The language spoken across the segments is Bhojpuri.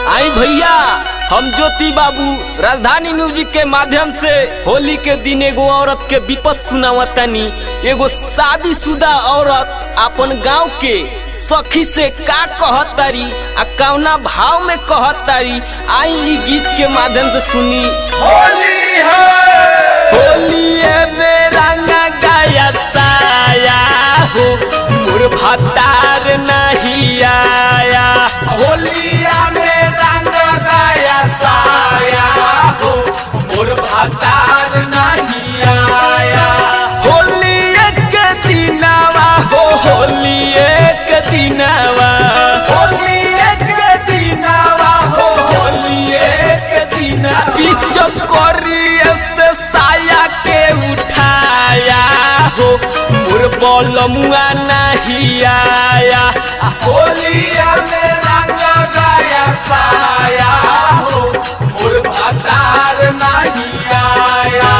आई भैया हम ज्योति बाबू राजधानी म्यूजिक के माध्यम से होली के दिन एगो औरत के विपत सुनावतानी एगो शादीशुदा औरत अपन गांव के सखी से का कहतारी आ कौना भाव में कहतारी आई ई गीत के माध्यम से सुनी होली है होलिए में रंगा गाया साया हो मोर भतार नहीं आया होलिया में रंग गया साया हो मोर भतार नहीं आया होली एक दिनावा हो होली एक दिनावा होली एक दिनावा हो होली एक दिना पीछो करिए से साया के उठाया हो मोर बलमुआ नहीं आया होलिया में रंग गया साया हो मोर भतार नहीं आया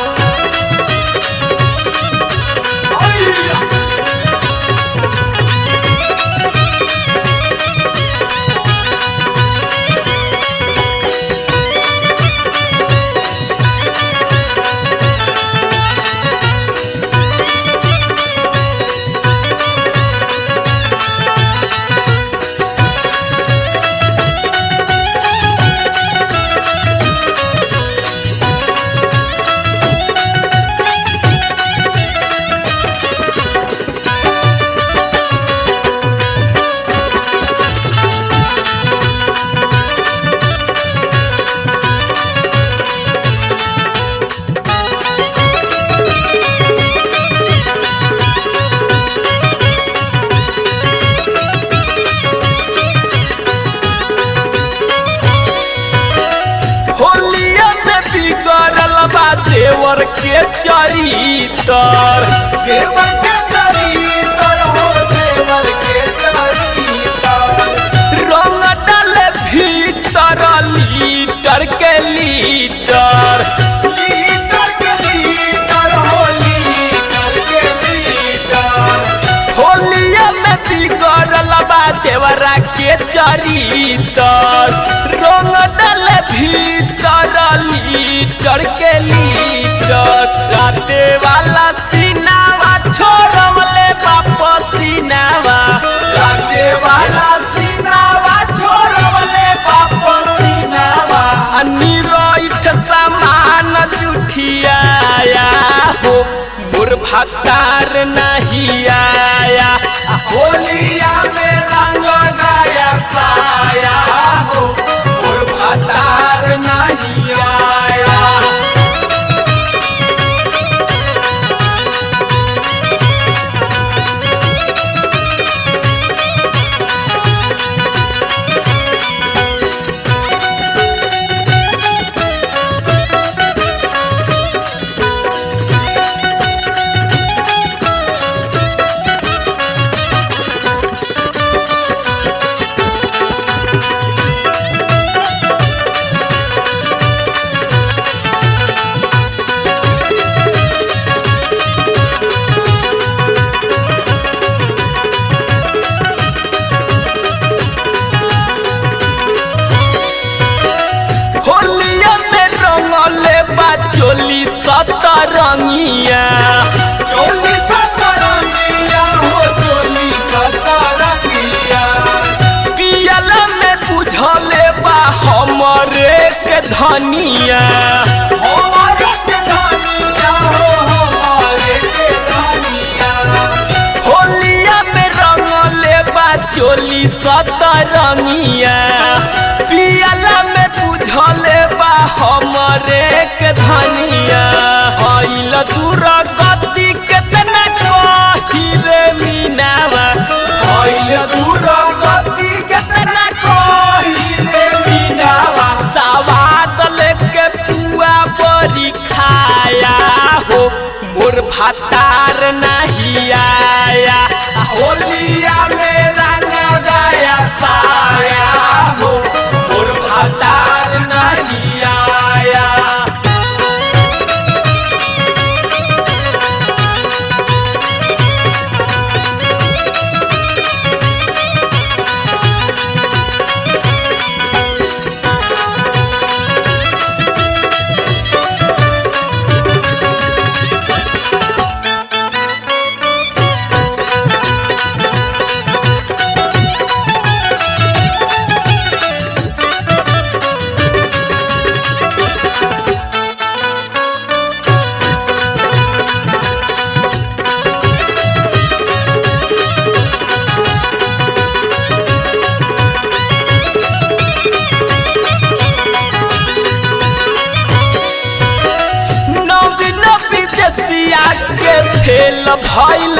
होलिया में बिगड़ल बा देवर के चरितर देवर के चरितर हो देवर के चरितर रंग डाल भीतर लीटर के लीटर लीटर के लीटर हो लीटर के लीटर होलिया में बिगड़ल बा देवरा के चरितर रंग डाल भीतर लीटर के लीटर राते वाला सीनावा छोड़वले वापस सीनावा राते वाला सीनावा छोड़वले वापस सीनावा अनिरोठ सामान जुठियाया हो मोर भतार नहीं आया होलिया में रंग गया साया हो और भतार नहीं आया होलिया में रंगले बा चोली सतरंगिया चोली सतरंगिया हो चोली सतरंगिया पियला में बुझले बा हमरे के धनिया हमारे के धनिया हो हमारे के धनिया होलिया में रंगले बा चोली सतरंगिया पियला में बुझले बा हमरे के धनिया आइल दूर गति केतना कहिले मीनावा आइल दूर गति केतना कहिले मीनावा सवाद लेके पुआ बड़ी खाया हो मोर भतार नहीं आया होलिया में रंग गया साया हो और भतार नहीं आया होलिया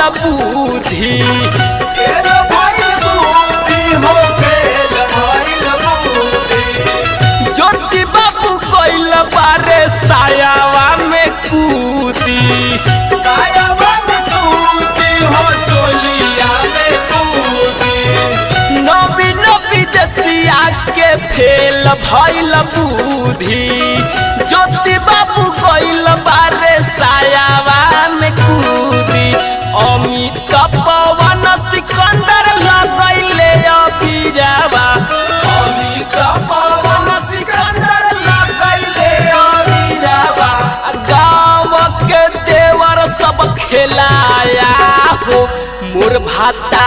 बुद्धि फेल भइल बुद्धि हो फेल भइल बुद्धि ज्योति बाबू कोइल बारे सायावा में कूदी सायावन कूदी हो चोलिया में कूदी नबी नबी दसिया के फेल भइल बुद्धि ज्योति बाबू कोइल बारे सायावा में कूदी अमित पवन सिकंदर लगैले अबिरावा अमित पवन सिकंदर लगैले अमीराबा गाँव के देवर सब खेलाया हो मोर भाता